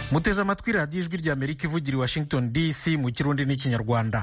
muteze amatwi radiyo ijwi rya amerika ivugira i washington dc mu kirundi n'ikinyarwanda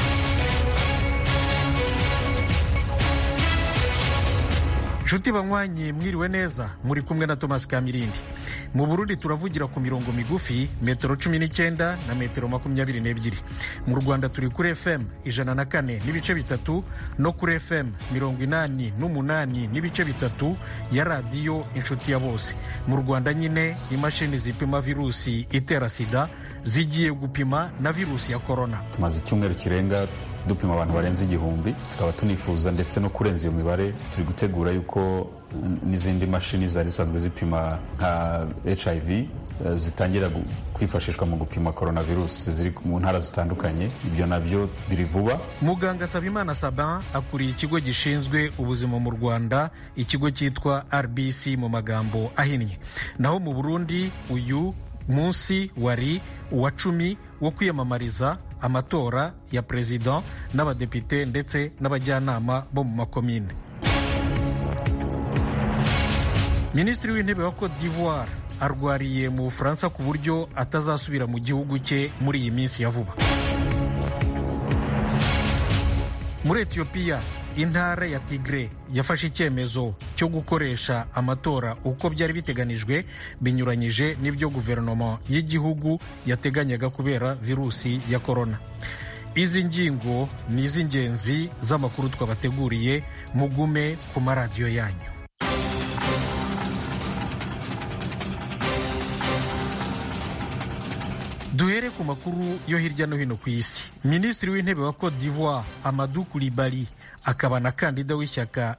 nshuti banywanyi mwiriwe neza muri kumwe na thomas kamirindi mu burundi turavugira ku mirongo migufi metero cumi n'icyenda na metero makumyabiri n'ebyiri mu rwanda turi kuri fm ijana na kane n'ibice bitatu no kuri fm mirongo inani n'umunani n'ibice bitatu ya radiyo inshuti ya bose mu rwanda nyine imashini zipima virusi itera sida zigiye gupima na virusi ya korona tumaze icyumweru kirenga dupima abantu barenze igihumbi tukaba tunifuza ndetse no kurenza iyo mibare turi gutegura yuko n'izindi mashini zari zisanzwe zipima nka hiv zitangira kwifashishwa mu gupima coronavirus ziri mu ntara zitandukanye ibyo nabyo biri vuba muganga sabimana sabin akuriye ikigo gishinzwe ubuzima mu rwanda ikigo cyitwa rbc mu magambo ahinnye naho mu burundi uyu munsi wari uwa cumi wo kwiyamamariza amatora ya perezida n'abadepite ndetse n'abajyanama bo mu makomine minisitiri w'intebe wa cote d'ivoire arwariye mu bufaransa ku buryo atazasubira mu gihugu cye muri iyi minsi ya vuba muri etiyopiya intara ya tigre yafashe icyemezo cyo gukoresha amatora uko byari biteganijwe binyuranyije n'ibyo guverinoma y'igihugu yateganyaga kubera virusi ya korona izi ngingo ni iz'ingenzi z'amakuru twabateguriye mugume ku maradiyo yanyu duhere ku makuru yo hirya no hino ku isi minisitiri w'intebe wa cote d'ivoire amadou kulibali akaba na kandida w'ishyaka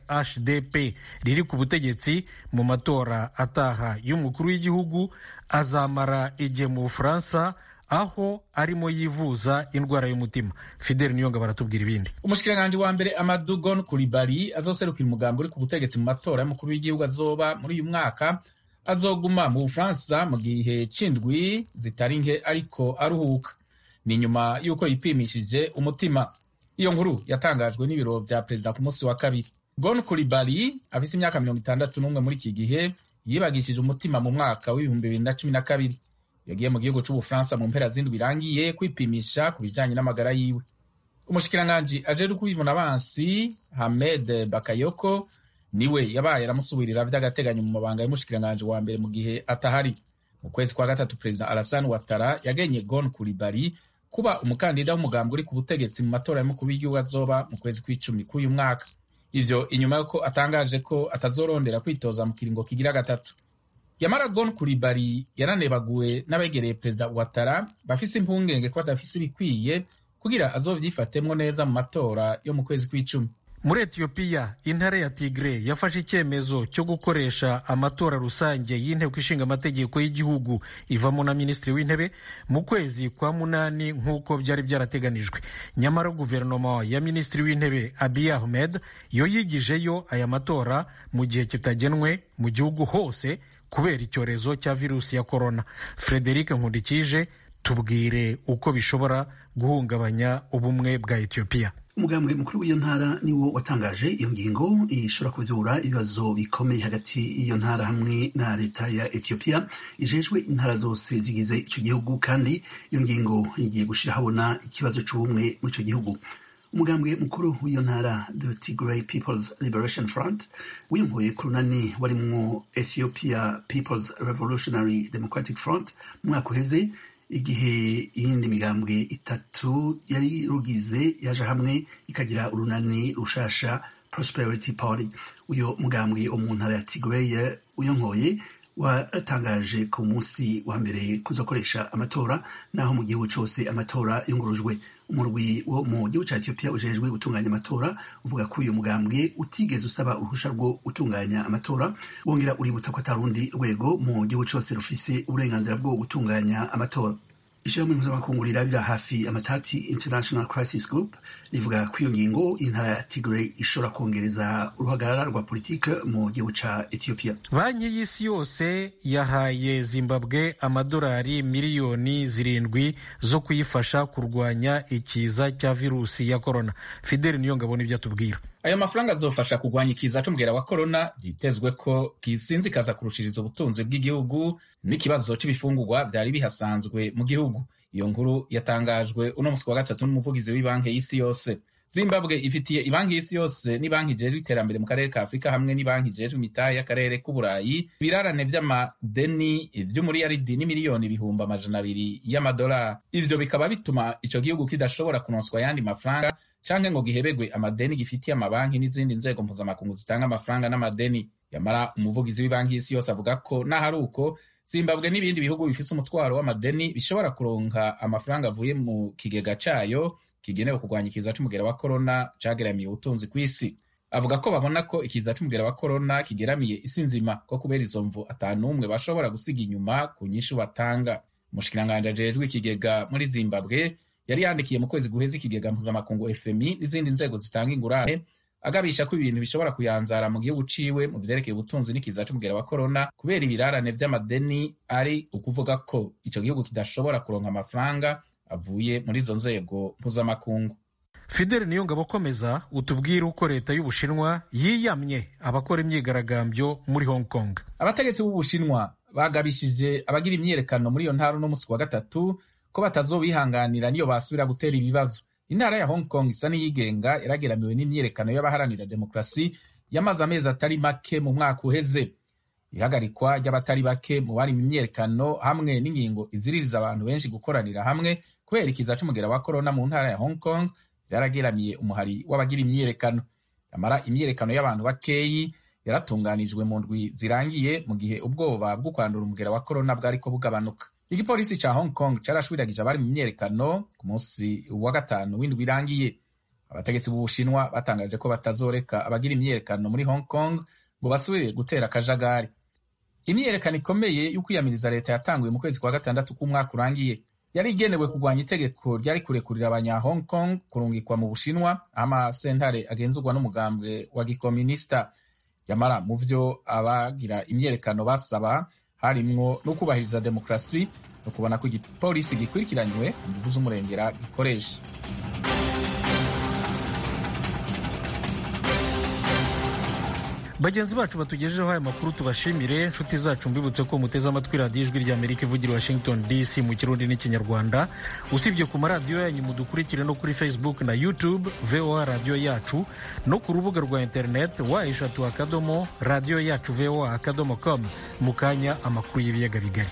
rhdp riri ku butegetsi mu matora ataha y'umukuru w'igihugu azamara igihe mu bufaransa aho arimo yivuza indwara y'umutima fidel niyonga baratubwira ibindi umushikiranganji wa mbere amadou gon kulibali azoserukira umugambi uri ku butegetsi mu matora y'umukuru w'igihugu azoba muri uyu mwaka azoguma mu bufaransa mu gihe c'indwi zitari nke ariko aruhuka ni nyuma y'uko yipimishije umutima iyo nkuru yatangajwe n'ibiro vya perezida ku munsi wa kabiri gon kulibali afise imyaka mirongo itandatu n'umwe muri iki gihe yibagishije umutima mu mwaka w'ibihumbi bibiri na cumi na kabiri yagiye mu gihugu c'ubufaransa mu mpera z'indwi irangiye kwipimisha ku bijanye n'amagara yiwe umushikiranganji ajejwe kwivuna abansi hamed bakayoko niwe yabaye aramusubirira vy'agateganyo mu mabanga y'umushikiranganji wa mbere mu gihe atahari mu kwezi kwa gatatu perezida alassane watara yagenye gon kulibali kuba umukandida w'umugambi uri ku butegetsi mu matora y'umukuru w'igihugu azoba mu kwezi kw'icumi k'uyu mwaka ivyo inyuma y'uko atangaje ko atazorondera kwitoza mu kiringo kigira gatatu yamara gon kulibali yaranebaguwe n'abegereye perezida watara bafise impungenge ko badafise ibikwiye kugira azovyifatemwo neza mu matora yo mu kwezi kw'icumi muri etiyopiya intara ya tigre yafashe icyemezo cyo gukoresha amatora rusange y'inteko ishinga amategeko y'igihugu ivamo na minisitiri w'intebe mu kwezi kwa munani nk'uko byari byarateganijwe nyamara guverinoma ya minisitiri w'intebe abiy ahmed yo yigijeyo aya matora mu gihe kitagenwe mu gihugu hose kubera icyorezo cya virusi ya korona frederic nkundikije tubwire uko bishobora guhungabanya ubumwe bwa etiyopiya umugambwe mukuru w'iyo ntara niwo watangaje iyo ngingo ishobora kuvyura ibibazo bikomeye hagati y'iyo ntara hamwe na leta ya etiyopiya ijejwe intara zose zigize ico gihugu kandi iyo ngingo igiye gushira habona ikibazo c'ubumwe muri ico gihugu umugambwe mukuru w'iyo ntara the tigray peoples liberation front wiyumvuye ku runani warimwo ethiopia peoples revolutionary democratic front mu mwaka uheze igihe iyindi migambwe itatu yari rugize yaje hamwe ikagira urunani rushasha prosperity party uyo mugambwe wo mu ntara ya tigray uyonkoye watangaje ku munsi wa mbere kuzakoresha amatora naho mu gihugu cyose amatora yungurujwe umurwi wo mu gihugu cya etiyopiya ujejwe gutunganya amatora uvuga ko uyu mugambwe utigeze usaba uruhusha rwo gutunganya amatora wongera uributsa ko atarundi rwego mu gihugu cyose rufise uburenganzira bwo gutunganya amatora ishyirahamwe mpuzamakungu rirabira hafi amatati international crisis group rivuga ko iyo ngingo intara ya tigray ishobora kongereza uruhagarara rwa politike mu gihugu ca ethiopia banki y'isi yose yahaye zimbabwe amadolari miliyoni zirindwi zo kuyifasha kurwanya ikiza cya virusi ya korona fideli niyo ngabona ibyo atubwira ayo mafaranga azofasha kurwanya ikiza c'umugera wa korona vyitezwe ko kisinzikaza kurushiriza ubutunzi bw'igihugu n'ikibazo c'ibifungurwa vyari bihasanzwe mu gihugu iyo nkuru yatangajwe uno musi wa gatatu n'umuvugizi w'ibanki y'isi yose zimbabwe ifitiye ibanki y'isi yose n'ibanki ijejwe iterambere mu karere ka afurika hamwe n'ibanki ijejwe imitahe y'akarere k'uburayi ibirarane vy'amadeni vy'umuriyaridi n'imiliyoni ibihumbi amajana abiri y'amadolari ivyo bikaba bituma ico gihugu kidashobora kunonswa ayandi mafaranga canke ngo gihebegwe amadeni gifitiye amabanki n'izindi nzego mpuzamakungu zitanga amafaranga n'amadeni yamara umuvugizi w'ibanki y'isi yose avuga ko n'ahari uko zimbabwe n'ibindi bihugu bifise umutwaro w'amadeni bishobora kuronka amafaranga avuye mu kigega cayo kigenewe kurwanya ikiza c'umugera wa korona cageramiye ubutunzi kw'isi avuga ko babona ko ikiza c'umugera wa korona kigeramiye isi nzima ko kubera izo mvu atanumwe bashobora gusiga inyuma ku nyinshi batanga umushikiranganji ajejwe ikigega muri zimbabwe yari yandikiye mu kwezi guheza ikigega mpuzamakungu fmi n'izindi nzego zitanga ingurane agabisha ko ibintu bishobora kuyanzara mu gihugu ciwe mu vyerekeye ubutunzi n'ikiza c'umugera wa korona kubera ibirarane vy'amadeni ari ukuvuga ko ico gihugu kidashobora kuronka amafaranga avuye muri izo nzego mpuzamakungu fideli niyongabo akomeza utubwire uko leta y'ubushinwa yiyamye abakora imyigaragambyo muri hong kong abategetsi b'ubushinwa bagabishije abagira imyiyerekano muri iyo ntara uno musi wa gatatu ko batazobihanganira niyo basubira gutera ibibazo intara ya hong kong isa n'iyigenga yarageramiwe n'imyiyerekano y'abaharanira demokarasi yamaze amezi atari make mu mwaka uheze ihagarikwa ry'abatari bake mu bari mu myiyerekano hamwe n'ingingo iziririza abantu benshi gukoranira hamwe kubera ikiza c'umugera wa korona mu ntara ya hong kong vyarageramiye umuhari w'abagira imyiyerekano amara imyiyerekano y'abantu bakeyi yaratunganijwe mu ndwi zirangiye mu gihe ubwoba bwo kwandura umugera wa korona bwariko bugabanuka igipolisi ca hong kong carashwiragije abari mu myiyerekano ku munsi wa gatanu w'indwi irangiye abategetsi b'ubushinwa batangaje ko batazoreka abagira imyiyerekano muri hong kong ngo basubire gutera akajagari imyiyerekano ikomeye y'ukwiyamiriza leta yatanguye mu kwezi kwa gatandatu k'umwaka urangiye yari igenewe kurwanya itegeko ryari kurekurira abanya hong kong kurungikwa mu bushinwa aho amasentare agenzurwa n'umugambwe wa gikominisita yamara mu vyo abagira imyiyerekano basaba harimwo no kubahiriza demokarasi no kubona ko igipolisi gikurikiranywe inguvu z'umurengera gikoresha bagenzi bacu batugejejeho aya makuru tubashimire inshuti zacu mbibutse ko muteze amatwi radiyo ijwi rya amerika ivugira washington dc mu kirundi n'ikinyarwanda usibye ku maradiyo yanyu mudukurikire no kuri facebook na youtube voa radiyo yacu no ku rubuga rwa interineti wa eshatu akadomo radiyo yacu voa akadomo com mu kanya amakuru y'ibiyaga bigari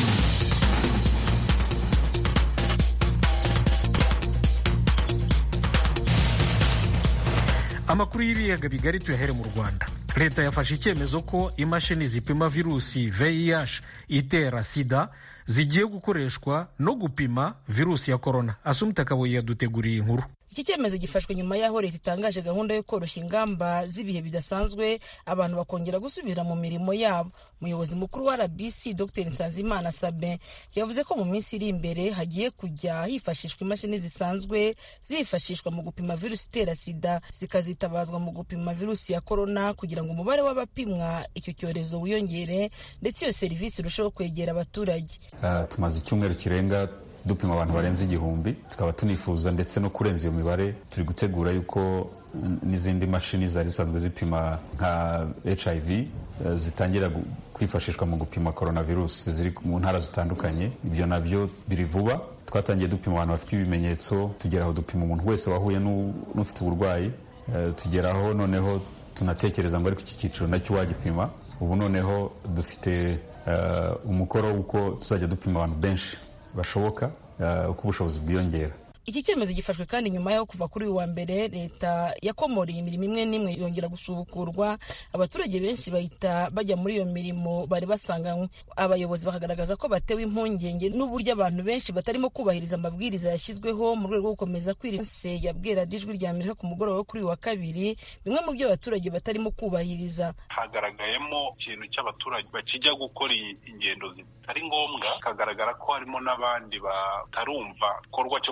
amakuru y'ibiyaga bigari tuyahere mu rwanda leta yafashe icyemezo ko imashini zipima virusi vih itera sida zigiye gukoreshwa no gupima virusi ya korona asumita kabuye yaduteguriye inkuru iki cyemezo gifashwe nyuma y'aho leta itangaje gahunda yo koroshya ingamba z'ibihe bidasanzwe abantu bakongera gusubira mu mirimo yabo umuyobozi mukuru wa rbc dr nsanzimana sabin yavuze ko mu minsi iri imbere hagiye kujya hifashishwa imashini zisanzwe zifashishwa mu gupima virusi itera sida zikazitabazwa mu gupima virusi ya korona kugira ngo umubare w'abapimwa icyo cyorezo wiyongere ndetse iyo serivisi irusheho kwegera abaturage uh, tumaze icyumweru kirenga dupima abantu barenze igihumbi tukaba tunifuza ndetse no kurenza iyo mibare turi gutegura yuko n'izindi mashini zari zisanzwe zipima nka hiv zitangira kwifashishwa mu gupima coronavirus ziri mu ntara zitandukanye ibyo nabyo biri vuba twatangiye dupima abantu bafite ibimenyetso tugeraho dupima umuntu wese wahuye n'ufite uburwayi tugeraho noneho tunatekereza ngo ariko iki cyiciro nacyo wagipima ubu noneho dufite umukoro w'uko tuzajya dupima abantu benshi bashoboka uko ubushobozi bwiyongera iki cyemezo gifashwe kandi nyuma y'aho kuva kuri uyu wa mbere leta yakomoreye imirimo imwe n'imwe yongera gusubukurwa abaturage benshi bahita bajya muri iyo mirimo bari basanganywe abayobozi bakagaragaza ko batewe impungenge n'uburyo abantu benshi batarimo kubahiriza amabwiriza yashyizweho mu rwego rwo gukomeza kwirinda yabwira ijwi rya amerika ku mugoroba wo kuri uyu wa kabiri bimwe mu byo abaturage batarimo kubahiriza hagaragayemo ikintu cy'abaturage bakijya gukora ingendo zitari ngombwa hakagaragara ko harimo n'abandi batarumva igikorwa cyo kwirinda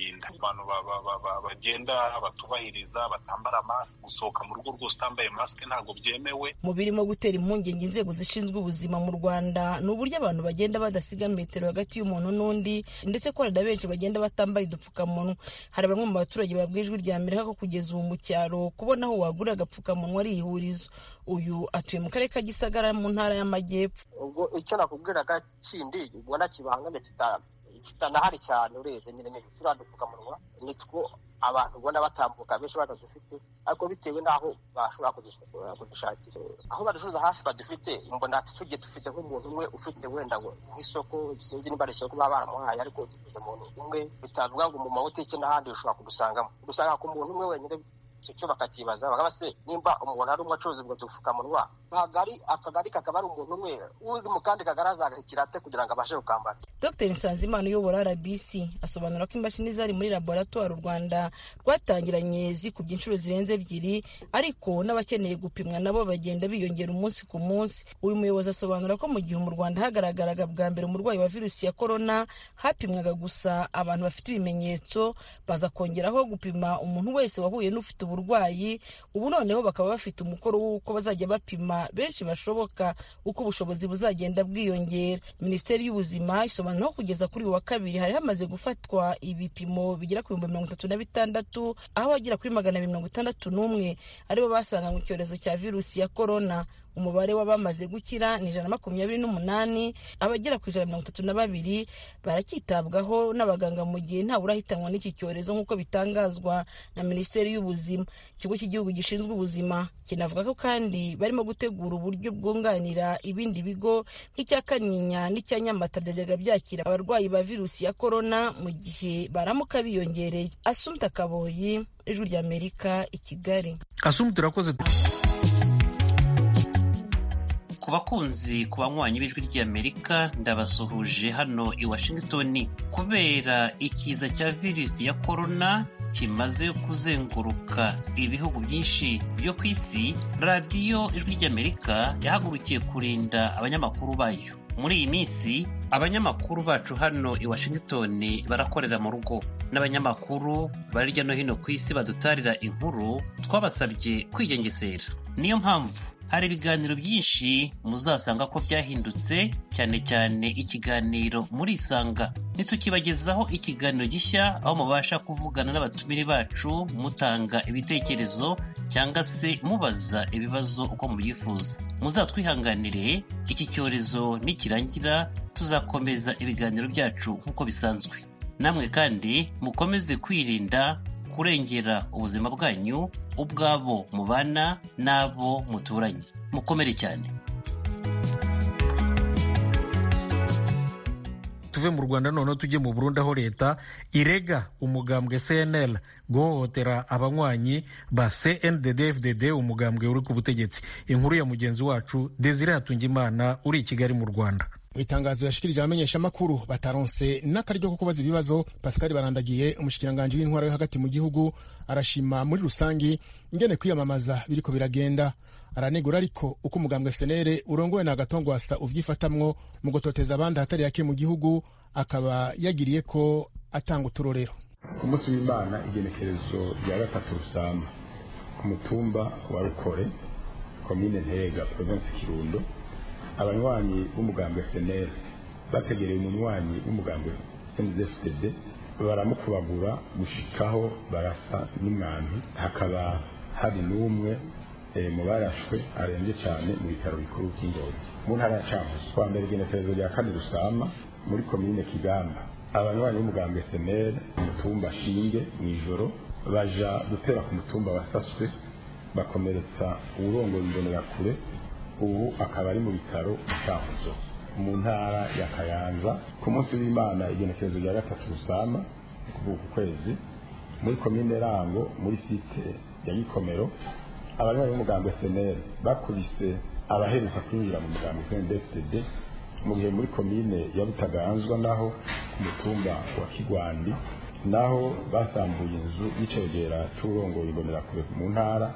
kwirinda abantu bagenda batubahiriza batambara masike gusohoka mu rugo rwose utambaye masike ntabwo byemewe mu birimo gutera impungenge inzego zishinzwe ubuzima mu rwanda ni uburyo abantu bagenda badasiga metero hagati y'umuntu n'undi ndetse ko hari na benshi bagenda batambaye udupfukamunwa hari bamwe mu baturage babwiye ijwi rya amerika ko kugeza ubu mu cyaro kubona aho wagurira agapfukamunwa ari ihurizo uyu atuye mu karere ka gisagara mu ntara y'amajyepfo ubwo icyo nakubwiraga kindi ubona kibangamye kitanahari cyane urebye nyine turiya dupfukamunwa nitwo abantu ubona batambuka benshi batadufite ariko bitewe n'aho bashobora kudushakira aho baducuruza hafi badufite mbona tugiye dufite nk'umuntu umwe ufite wenda nk'isoko sinzi niba ari isoko baba baramuhaye ariko dufite umuntu umwe bitavuga ngo mu mabutike n'ahandi ushobora kudusangamo udusanga ku muntu umwe wenyine icyo cyo bakakibaza bakaba se nimba umuntu ari umwe acuruza ubwo dupfukamunwa akagari akagari kakaba ari umuntu umwe uri mu kandi kagari azagahikira ate kugira ngo abashe gukambara dr nsanzimana uyobora rbc asobanura ko imashini zari muri laboratoire u rwanda rwatangiranye zikubye inshuro zirenze ebyiri ariko n'abakeneye gupimwa nabo bagenda biyongera umunsi ku munsi uyu muyobozi asobanura ko mu gihe mu rwanda hagaragaraga bwa mbere umurwayi wa virusi ya korona hapimwaga gusa abantu bafite ibimenyetso baza kongeraho gupima umuntu wese wahuye n'ufite uburwayi ubu noneho bakaba bafite umukoro w'uko bazajya bapima benshi bashoboka uko ubushobozi buzagenda bwiyongera minisiteri y'ubuzima isobanura ko kugeza kuri uyu wa kabiri hari hamaze gufatwa ibipimo bigera ku bihumbi mirongo itatu na bitandatu aho abagera kuri magana abiri mirongo itandatu n'umwe aribo basanganywe icyorezo cya virusi ya korona umubare w'abamaze gukira ni ijana na makumyabiri n'umunani abagera ku ijana na mirongo itatu na babiri baracyitabwaho n'abaganga mu gihe ntawe urahitanwa n'iki cyorezo nk'uko bitangazwa na minisiteri y'ubuzima ikigo cy'igihugu gishinzwe ubuzima kinavuga ko kandi barimo gutegura uburyo bwunganira ibindi bigo nk'icya kanyinya n'icya nyamata byajyaga byakira abarwayi ba virusi ya korona mu gihe baramuka biyongereye asumta kaboyi ijwi ry'amerika i kigali asumta urakoze ku bakunzi ku banywanyi b'ijwi ry'amerika ndabasuhuje hano i washington kubera ikiza cya virusi ya korona kimaze kuzenguruka ibihugu byinshi byo ku isi radiyo ijwi ry'amerika yahagurukiye kurinda abanyamakuru bayo muri iyi minsi abanyamakuru bacu hano i washington barakorera mu rugo n'abanyamakuru bari hirya no hino ku isi badutarira inkuru twabasabye kwigengesera niyo mpamvu hari ibiganiro byinshi muzasanga ko byahindutse cyane cyane ikiganiro muri isanga ntitukibagezaho ikiganiro gishya aho mubasha kuvugana n'abatumire bacu mutanga ibitekerezo cyangwa se mubaza ibibazo uko mubyifuza muzatwihanganire iki cyorezo nikirangira tuzakomeza ibiganiro byacu nk'uko bisanzwe namwe kandi mukomeze kwirinda kurengera ubuzima bwanyu ubwabo mubana n'abo muturanye mukomere cyane tuve mu rwanda noneho tujye mu burundi aho leta irega umugambwe cnl guhohotera abanywanyi ba cndd umugambwe uri ku butegetsi inkuru ya mugenzi wacu desire hatungimana uri i kigali mu rwanda mu itangazo yashikirije abamenyeshamakuru bataronse n'akaryo ko kubaza ibibazo pascal barandagiye umushikiranganji w'intwaro yo hagati mu gihugu arashima muri rusangi ingene kwiyamamaza biriko biragenda aranegura ariko uko umugambwe senere urongowe na gatongwasa uvyifatamwo mu gutoteza abandi ahatari hake mu gihugu akaba yagiriye ko atanga uturorero ku munsi w'imana igenekerezo rya gatatu rusamba ku mutumba wa rukore komine ntega provinsi kirundo abanywanyi b'umugambwe senere bategereye umunywanyi w'umugambwe cndfdd baramukubagura gushikaho barasa n'umwambi hakaba hari n'umwe mu barashwe arembye cyane mu bitaro bikuru by'ingozi mu ntara ya cankuzo kwa mbere igenekerezo rya kane rusama muri komine kigamba abanywanyi b'umugambwe senere umutumba shinge mu ijoro baja gutera ku mutumba wasaswe bakomeretsa uwurongoye imbonerakure ubu akaba ari mu bitaro cankuzo mu ntara ya kayanza ku munsi w'imana igenekerezo rya gatatu rusama kuvuga ku kwezi muri komine rango muri site ya gikomero abanywanyi b'umugambwe senere bakubise abaheruka kwinjira mu mugambwe cndfdd mu gihe muri komine ya butaganzwa naho ku mutumba wa kigwandi naho basambuye inzu y'icegera c'urongoye imbonerakure mu ntara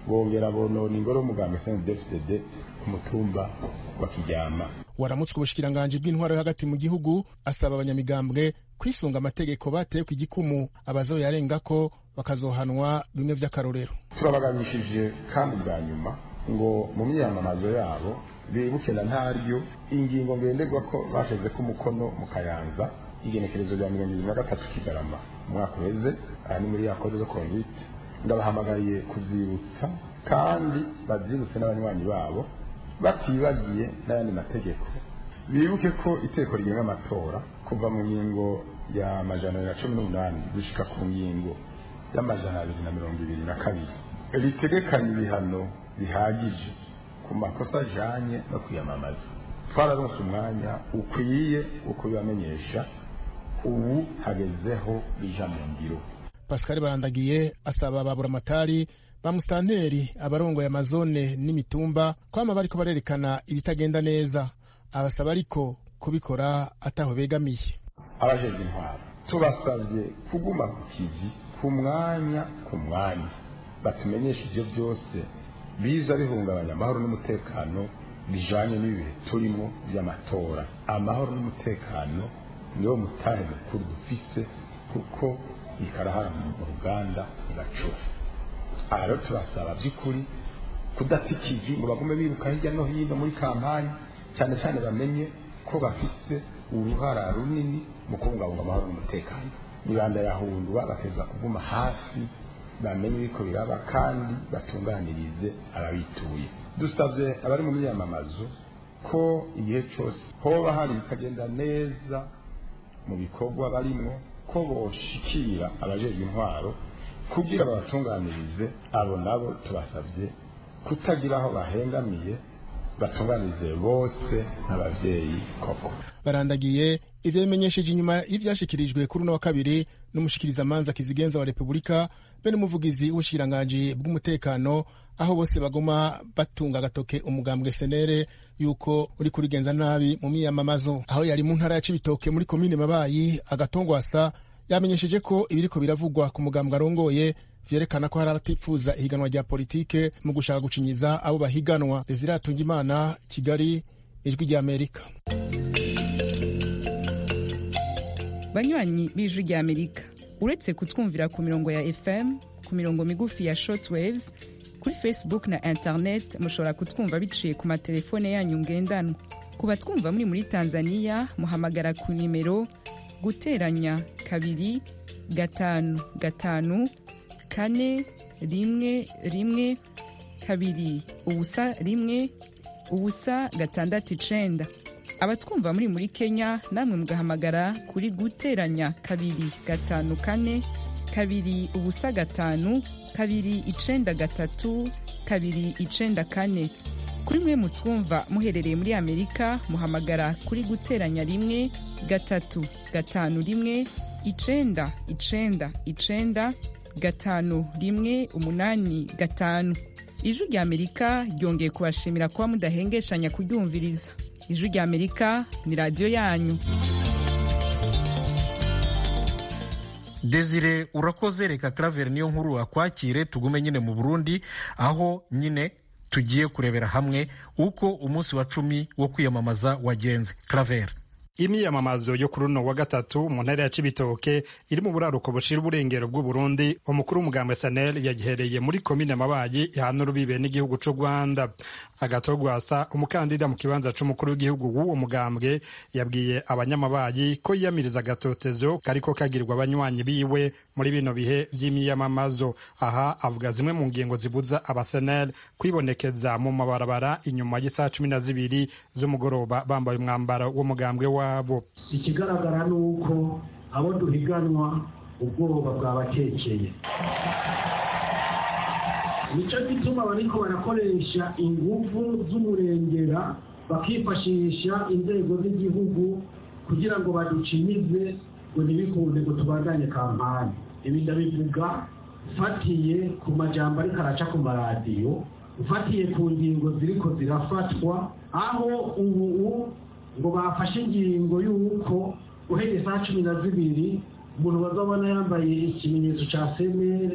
bongera bonona ingoro y'umuganga snddfdd ku mutumba wa kiryama waramutswe ubushikiranganji bw'intwaro yo hagati mu gihugu asaba abanyamigambwe kwisunga amategeko bateye ku igikumu abazoyarenga ko bakazohanwa bimwe vy'akarorero turabagabishije kandi bwa nyuma ngo mu myiyamamazo yabo bibuke na ntaryo ingingo ngenderwa ko bashize ko umukono mu kayanza igenekerezo rya mirongo ibiri na gatatu kigarama umwaka uheze aha ni muri ya kode zo konvite ndabahamagariye kuzibutsa kandi bazibutse n'abanywanyi babo batibagiye n'ayandi mategeko bibuke ko iteko rigenga amatora kuva mu ngingo ya majana abiri na cumi n'umunani gushika ku ngingo y'amajana abiri na mirongo ibiri na kabiri ritegekanya ibihano bihagije ku makosa ajanye no kwiyamamaza twararonse umwanya ukwiye wo kubibamenyesha ubu hagezeho bija mu ngiro pascal barandagiye asaba baburamatari ba musitanteri abarongoye amazone n'imitumba kwama bariko barerekana ibitagenda neza abasaba ariko kubikora ataho begamiye abajejwe intwaro tubasabye kuguma ku kivi ku mwanya ku mwanya batumenyesha ivyo byose biza bihungabanya amahoro n'umutekano bijanye n'ibihe turimo vy'amatora amahoro n'umutekano niwo mutahe mukuru dufise kuko ikarahara mu ruganda igacura aha rero turasaba by'ukuri kudata ikivi ngo bagume biruka hirya no hino muri kampani cyane cyane bamenye ko bafite uruhara runini mu kubungabunga amahoro n'umutekano mibanda yahundwa bakeza kuguma hafi bamenye ibiko biraba kandi batunganirize ababituye dusabye abari mu myamamazo ko igihe cyose hoba hari ibitagenda neza mu bikorwa barimo ko boshikira abajejwe intwaro kugira babatunganirize abo nabo tubasabye kutagira aho bahengamiye batunganirize bose n'abavyeyi koko barandagiye ivyo bimenyesheje inyuma y'ivyashikirijwe kuri uno wa kabiri n'umushikirizamanza kizigenza wa repubulika be n'umuvugizi w'ubushikiranganji bw'umutekano aho bose baguma batunga agatoke umugambwe senere yuko uri kurigenza nabi mu miyamamazo aho yari mu ntara ya cibitoke muri komine mabayi agatongwasa yamenyesheje ko ibiriko biravugwa ku mugambwe arongoye vyerekana ko hari abatifuza ihiganwa rya politike mu gushaka gucinyiza abo bahiganwa desire imana kigali ijwi ry'amerika banywanyi b'ijwi ry'amerika uretse kutwumvira ku mirongo ya fm ku mirongo migufi ya shortwaves kuri facebook na internet mushobora kutwumva biciye ku matelefone yanyu ngendanwa ku batwumva muri muri tanzania muhamagara ku nimero guteranya kabiri gatanu gatanu kane rimwe rimwe kabiri ubusa rimwe ubusa gatandatu icenda abatwumva muri muri kenya namwe mugahamagara kuri guteranya kabiri gatanu kane kabiri ubusa gatanu kabiri icenda gatatu kabiri icenda kane kuri mwe mutwumva muherereye muri amerika muhamagara kuri guteranya rimwe gatatu gatanu rimwe icenda icenda icenda gatanu rimwe umunani gatanu ijwi rya amerika ryongeye kubashimira kuba mudahengeshanya kuryumviriza ijwi rya amerika ni radiyo yanyu desire urakoze reka claver niyo nkuru akwakire tugume nyine mu burundi aho nyine tugiye kurebera hamwe uko umunsi wa cumi wo kwiyamamaza wagenze claver imyiyamamazo yo kuri uno wa gatatu mu ntara ya cibitoke iri mu buraruko bushira uburengero bw'uburundi umukuru w'umugambwe sanel yagihereye muri komine mabayi ihana urubibe n'igihugu c'u rwanda agatogwasa umukandida mu kibanza c'umukuru w'igihugu w'uwo mugambwe yabwiye abanyamabayi ko yiyamiriza agatotezo kariko kagirwa abanywanyi biwe muri bino bihe vy'imyiyamamazo aha avuga zimwe mu ngingo zibuza abasenel kwibonekeza mu mabarabara inyuma y'isaha cumi na zibiri z'umugoroba bambaye umwambaro w'umugambwe wabo ikigaragara ni uko abo duhiganwa ubwoba bwabakekeye nicyo gituma bariko barakoresha inguvu z'umurengera bakifashisha inzego z'igihugu kugira ngo baducinyize ngo ntibikunde ngo tubandanye kampani ibi ndabivuga ufatiye ku majambo ariko araca ku maradiyo ufatiye ku ngingo ziriko zirafatwa aho ubu ngo bafashe ingingo y'uko uhereye saa cumi na zibiri umuntu bazabona yambaye ikimenyetso cya semere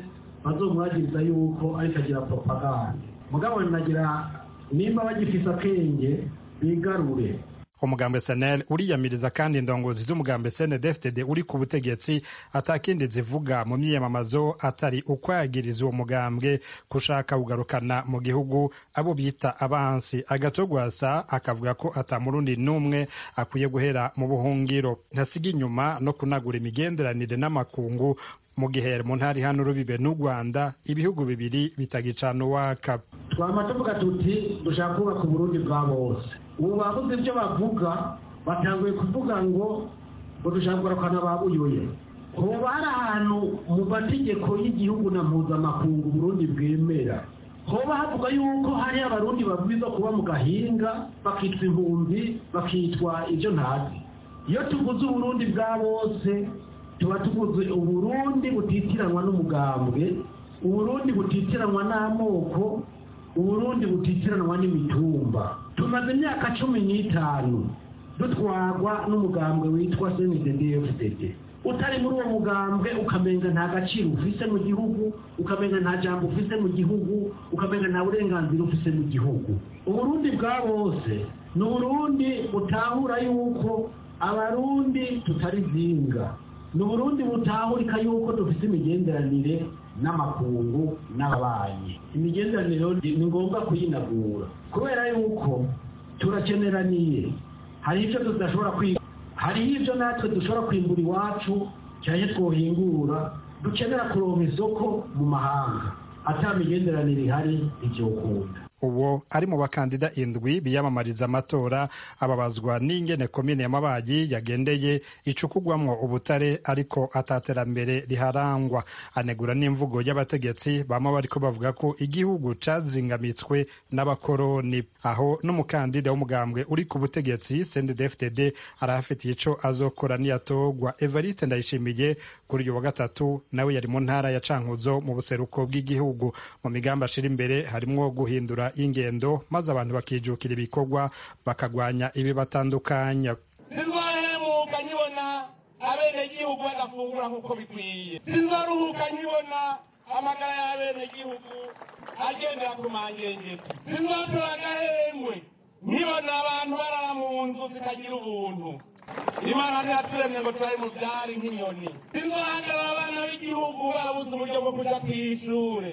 bazomwagiriza yuko ariko agira propaganda mugabo nagira nimba bagifise akenge bigarure umugambi SNL uriyamiriza kandi indongozi z'umugambi CNDD-FDD uri ku butegetsi atakindi zivuga mu myiyamamazo atari ukwagiriza uwo mugambwe kushaka kugarukana mu gihugu abo bita abansi agatogwasa akavuga ko atamurundi n'umwe akwiye guhera mu buhungiro ntasiga inyuma no kunagura imigenderanire n'amakungu mu gihe mu ntara hano rubibe n'u Rwanda ibihugu bibiri bitagicana uwaka twama tuvuga tuti dushaka kubaka uburundi bwa bose ubu babuze ibyo bavuga batanguye kuvuga ngo ngo dushaka kugarukana ba buyoye hoba hari ahantu mu mategeko y'igihugu na mpuzamakungu uburundi bwemera hoba havuga yuko hari abarundi babwirizwa kuba mu gahinga bakitwa impunzi bakitwa ibyo ntazi iyo tuvuze uburundi bwa bose tuba tuvuze uburundi butitiranwa n'umugambwe uburundi butitiranwa n'amoko uburundi butitiranwa n'imitumba tumaze imyaka cumi n'itanu dutwarwa n'umugambwe witwa cndd utari muri uwo mugambwe ukamenga nta gaciro ufise mu gihugu ukamenga nta jambo ufise mu gihugu ukamenga nta burenganzira ufise mu gihugu uburundi bwa bose ni uburundi butahura yuko abarundi tutari zinga ni uburundi butahurika yuko dufite imigenderanire n'amakungu n'ababanyi imigenderanire ni ngombwa kuyinagura kubera yuko turakeneraniye hari ibyo tudashobora kwiga hariho ibyo natwe dushobora kwimbura iwacu cyane twohingura dukenera kuronka isoko mu mahanga ata migenderanire ihari ibyokunda uwo ari mu bakandida indwi biyamamariza amatora ababazwa n'ingene komine ya Mabayi yagendeye icukugwamwo ubutare ariko ataterambere riharangwa anegura n'imvugo y'abategetsi bama bariko bavuga ko igihugu cazingamitswe n'abakoroni aho n'umukandida w'umugambwe uri ku butegetsi CNDD-FDD arahafitiye ico azokora niyatogwa Evariste Ndayishimiye kuri uyu wa gatatu nawe yari mu ntara ya Cankuzo mu buseruko bw'igihugu mu migambi ashira imbere harimwo guhindura ingendo maze abantu bakijukira ibikorwa bakagwanya ibibatandukanya sinzohemuka nkibona abenegihugu badafungura nk'uko bikwiye sinzoruhuka nkibona amagara y'abenegihugu agendera ku mangengeri sinzotora agahengwe nkibona abantu barara mu nzu zitagira ubuntu imana ntiyaturemye ngo turabe mu byari nk'inyoni sinzohagarara abana b'igihugu barabuze uburyo bwo kuja kw'ishure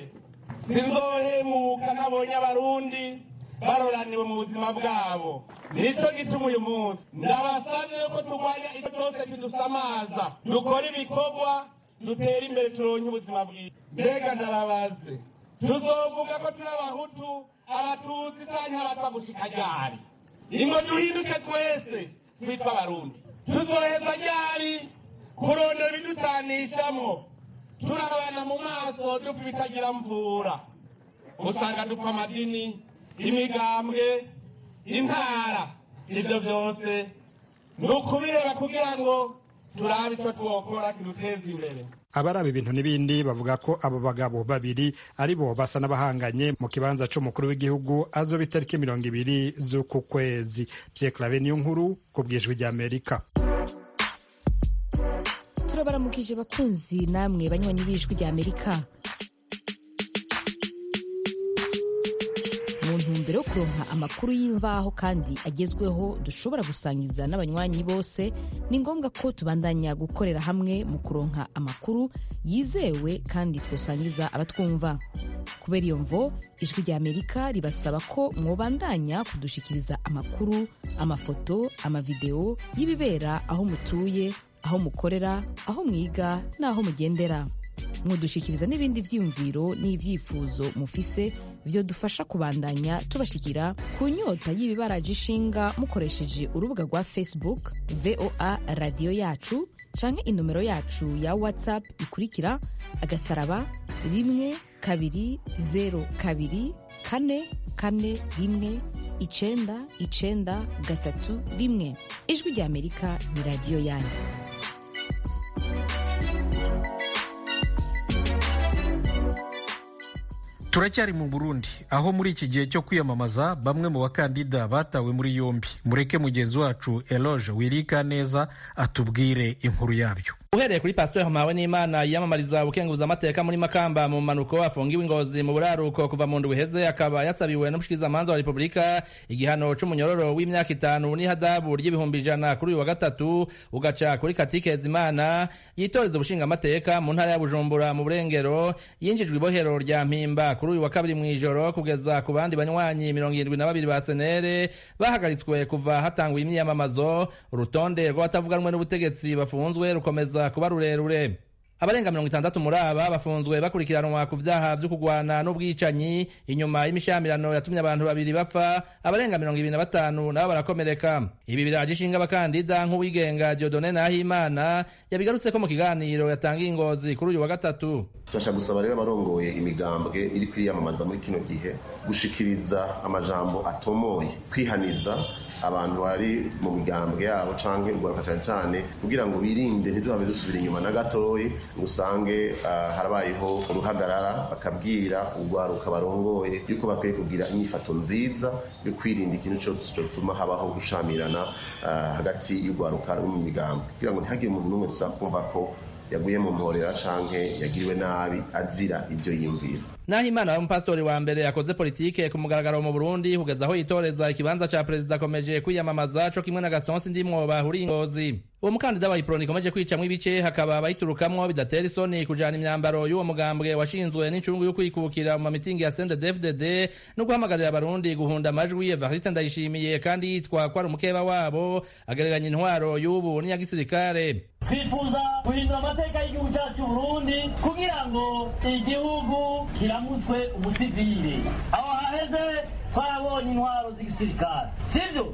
sinzohemuka nabonye abarundi baroraniwe mu buzima bwabo nicyo gituma uyu munsi ndabasabye yuko turwanya icyo cyose kidusamaza dukora ibikorwa dutera imbere turonke ubuzima bwiza mbega ndarabaze tuzovuga ko turi abahutu abatutsi canke abatwa gushika ryari ingo duhinduke twese twitwa abarundi tuzoheza ryari kurondera ibiducanishamwo turabana mu maso dupfa ibitagira mvura usanga dupfa amadini imigambwe intara ibyo byose ni ukubireba kugira ngo turabe icyo twokora kiduteza imbere abaraba ibintu n'ibindi bavuga ko abo bagabo babiri ari bo basa n'abahanganye mu kibanza c'umukuru w'igihugu azoba itariki mirongo ibiri z'uku kwezi Pierre Claver niyo nkuru ku bwijwi ry'Amerika turabaramukije bakunzi namwe banywanyi b'ijwi ry'Amerika mu ntumbero yo kuronka amakuru y'imvaho kandi agezweho dushobora gusangiza n'abanywanyi bose ni ngombwa ko tubandanya gukorera hamwe mu kuronka amakuru yizewe kandi twosangiza abatwumva kubera iyo mvo ijwi rya amerika ribasaba ko mwobandanya kudushikiriza amakuru amafoto amavideo y'ibibera aho mutuye aho mukorera aho mwiga n'aho mugendera mwodushikiriza n'ibindi vyiyumviro n'ivyifuzo mufise vyo dufasha kubandanya tubashikira ku nyota y'ibibaraje ishinga mukoresheje urubuga rwa facebook voa radiyo yacu canke inomero yacu ya whatsapp ikurikira agasaraba rimwe kabiri zero kabiri kane kane rimwe icenda icenda gatatu rimwe ijwi rya amerika ni radiyo yanyu turacyari mu burundi aho muri iki gihe cyo kwiyamamaza bamwe mu bakandida batawe muri yombi mureke mugenzi wacu eloge wirika neza atubwire inkuru yabyo uhereye kuri pasiteri mpawe n'imana yiyamamariza ubukenguza amateka muri makamba mu mpanuko afungiwe ingozi mu buraruko kuva mu ndwi iheze akaba yasabiwe n'umushikirizamanza wa repubulika igihano c'umunyororo w'imyaka itanu n'ihadabu ry'ibihumbi ijana kuri uyu wa gatatu ugaca kuri katikezi imana yitoreza ubushinga amateka mu ntara ya bujumbura mu burengero yinjijwe ibohero rya mpimba kuri uyu wa kabiri mw'ijoro kugeza ku bandi banywanyi mirongo irindwi na babiri ba senere bahagaritswe kuva hatangwa imyiyamamazo urutonde rw'abatavuganwe n'ubutegetsi bafunzwe rukomeza kuba rurerure abarenga mirongo itandatu muri aba bafunzwe bakurikiranwa ku vyaha vyo kugwana n'ubwicanyi inyuma y'imishyamirano yatumye abantu babiri bapfa abarenga mirongo ibiri na batanu nabo barakomereka ibi biraje ishinga abakandida nk'uwigenga diodone nahimana yabigarutseko mu kiganiro yatangiye ingozi kuri uyu wa gatatu turashaka gusaba rero abarongoye imigambwe iri kwiyamamaza muri kino gihe gushikiriza amajambo atomoye kwihaniza abantu bari mu migambwe yabo canke urwaruka cane cane kugira ngo birinde ntiduhave dusubira inyuma na gatoyi ngo usange uh, harabayeho uruhagarara bakabwira urwaruka barongoye yuko bakwiye kugira inyifato nziza yo kwirinda ikintu cose cotuma habaho gushamirana uh, hagati y'urwaruka no mu migambwe kugira ngo ntihagire umuntu n'umwe tuzakumva ko yaguye mu mporera canke yagiriwe nabi azira ibyo yiyumvira naho imana y'umupasitori wa mbere yakoze politike ku mugaragaro mu burundi kugeza aho yitoreza ikibanza ca perezida akomeje kwiyamamaza co kimwe na gaston sindimwo bahuriye ingozi uwo mukandida wa iproni ikomeje kwicamwo ibice hakaba abayiturukamwo bidatera isoni kujana imyambaro y'uwo mugambwe washinzwe n'incungu yo kwikukira mu mamitingi ya sendedefdd no guhamagarira abarundi guhunda amajwi evariste ndayishimiye kandi yitwa ko ari umukeba wabo agereranya intwaro y'ubu n'iya gisirikare twifuza guhindura amateka y'igihugu cyacu cy'uburundi kugira ngo igihugu kiramutswe umusivile aho haheze twarabonye intwaro z'igisirikare sibyo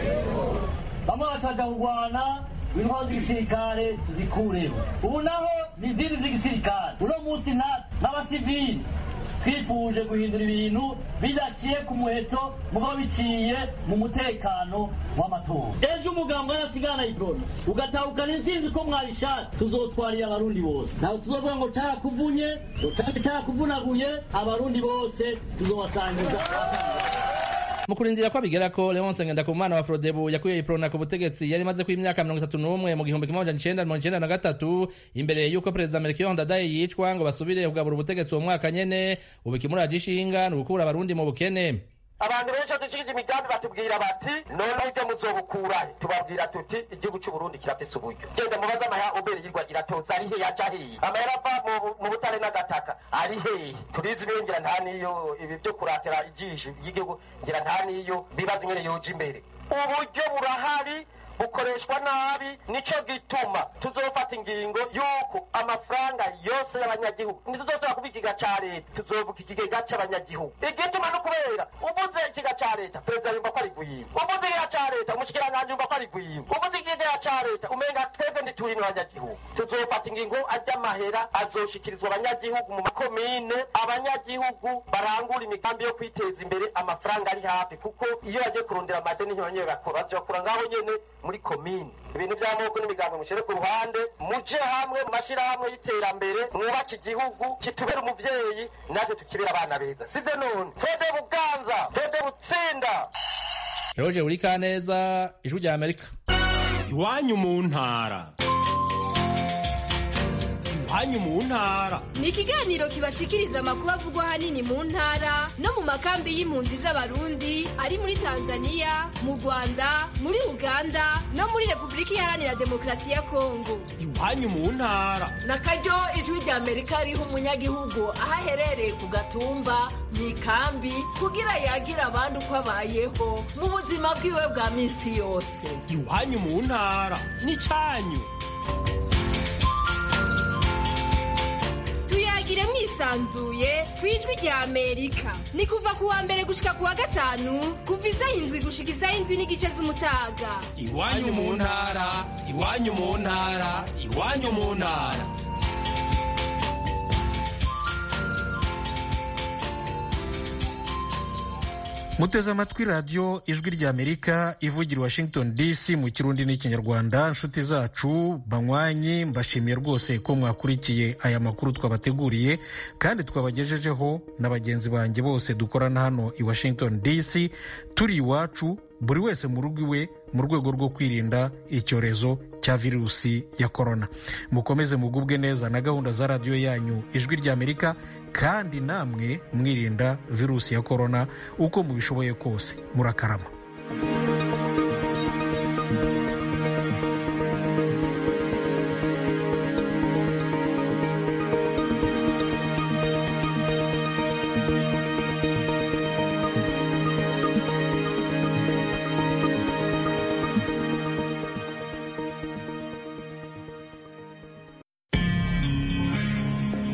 bamwe bacaja kurwana intwaro z'igisirikare tuzikureho ubu naho ni izindi z'igisirikare uno munsi natwe n'abasivili twifuje guhindura ibintu bidaciye ku muheto mugo biciye mu mutekano w'amatora ejo umugambwe arasigana iproni ugatahukana intsinzi ko mwabishatse tuzotwarira abarundi bose ntabwo tuzovuga ngo carakuvunye ngo carakuvunaguye abarundi bose tuzobasangiza mu kurindira ko abigera ko leonse ngendakumana wa frodebu yakuye iprona ku butegetsi yari imaze ku imyaka mirongo itatu n'umwe mu gihumbi kimwe amajana icenda mirongo icenda na gatatu imbere y'uko perezida melchior ndadaye yicwa ngo basubire kugabura ubutegetsi uwo mwaka nyene ubu ikimuraje ishinga ni ugukura abarundi mu bukene abantu benshi dushikiza imigambi batubwira bati noneho ibyo muzobukurahe tubabwira tuti igihugu cy'uburundi kirafise uburyo genda mubaze amahera ubere yirwa iratoza ari he yaja hehe amahera ava mu butare n'agataka ari hehe turizi ibyo ngira nta niyo ibi byo kuratira ijisho ry'igihugu ngira nta niyo bibaza ingene yoja imbere uburyo burahari bukoreshwa nabi nico gituma tuzofata ingingo yuko amafaranga yose y'abanyagihugu ntituzosubira kuba ikigega ca leta tuzovuga ikigega c'abanyagihugu igituma no kubera uvuze ikigega ca leta perezida yumva ko ari gwimba uvuze ikigega ca leta umushikiranganji yumva ko ari gwimba uvuze ikigega ca leta umenga twebwe ntituri n'abanyagihugu tuzofata ingingo arya mahera azoshikirizwa abanyagihugu mu makomine abanyagihugu barangura imigambi yo kwiteza imbere amafaranga ari hafi kuko iyo bagiye kurondera amadeni ntibanyene bakora bazokura ngaho nyene muri komine ibintu by'amoko n'imigambi mushyire ku ruhande muje hamwe mu mashyirahamwe y'iterambere mwubake igihugu kitubera umuvyeyi natwe tukibera abana beza sivyo none twede buganza twede butsinda roje uri kaneza ijwi rya amerika iwanyu mu ntara iwanyu mu ntara ni ikiganiro kibashikiriza amakuru avugwa ahanini mu ntara no mu makambi y'impunzi z'abarundi ari muri tanzania mu rwanda muri uganda no muri repubulika iharanira demokarasi ya kongo iwanyu mu ntara na karyo ijwi rya amerika riha umunyagihugu aho aherereye ku gatumba mu ikambi kugira yagira abandi uko abayeho mu buzima bwiwe bwa minsi yose iwanyu mu ntara n'icyanyu tuyagire mwisanzuye ku ijwi rya amerika ni kuva ku wa mbere gushika ku wa gatanu kuva isaha indwi gushika isaha indwi n'igice z'umutaga iwanyu mu ntara iwanyu mu ntara iwanyu mu ntara muteze amatwi radiyo ijwi rya amerika ivugira i washington dc mu kirundi n'ikinyarwanda nshuti zacu banywanyi mbashimiye rwose ko mwakurikiye aya makuru twabateguriye kandi twabagejejeho na bagenzi banjye bose dukorana hano i washington dc turi iwacu buri wese mu rugo iwe mu rwego rwo kwirinda icyorezo cya virusi ya korona mukomeze mugubwe neza na gahunda za radiyo yanyu ijwi ry'amerika kandi namwe mwirinda virusi ya korona uko mubishoboye kose murakarama